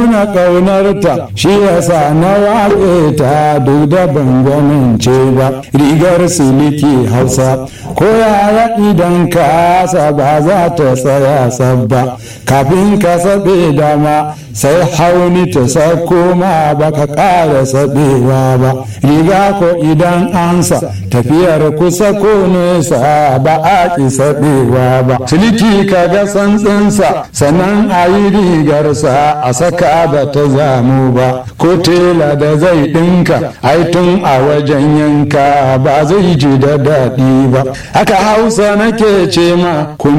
nuna ƙaunarta shi yasa na waƙe ta duk da bangonance ba rigar siliki hausa ko yaya idan ka ba za ta tsaya sabba kafin ka saɓe dama sai hauni ta sako ma ba ka ƙara saɓewa ba riga ko idan ansa tafiyar kusa ko nesa ba a ƙi saɓewa ba siliki ka ga santsinsa sannan a yi rigarsa a saka ba ta zamu ba ko tela da zai ɗinka ai tun a wajen yanka ba zai ji da daɗi ba haka hausa nake ce ma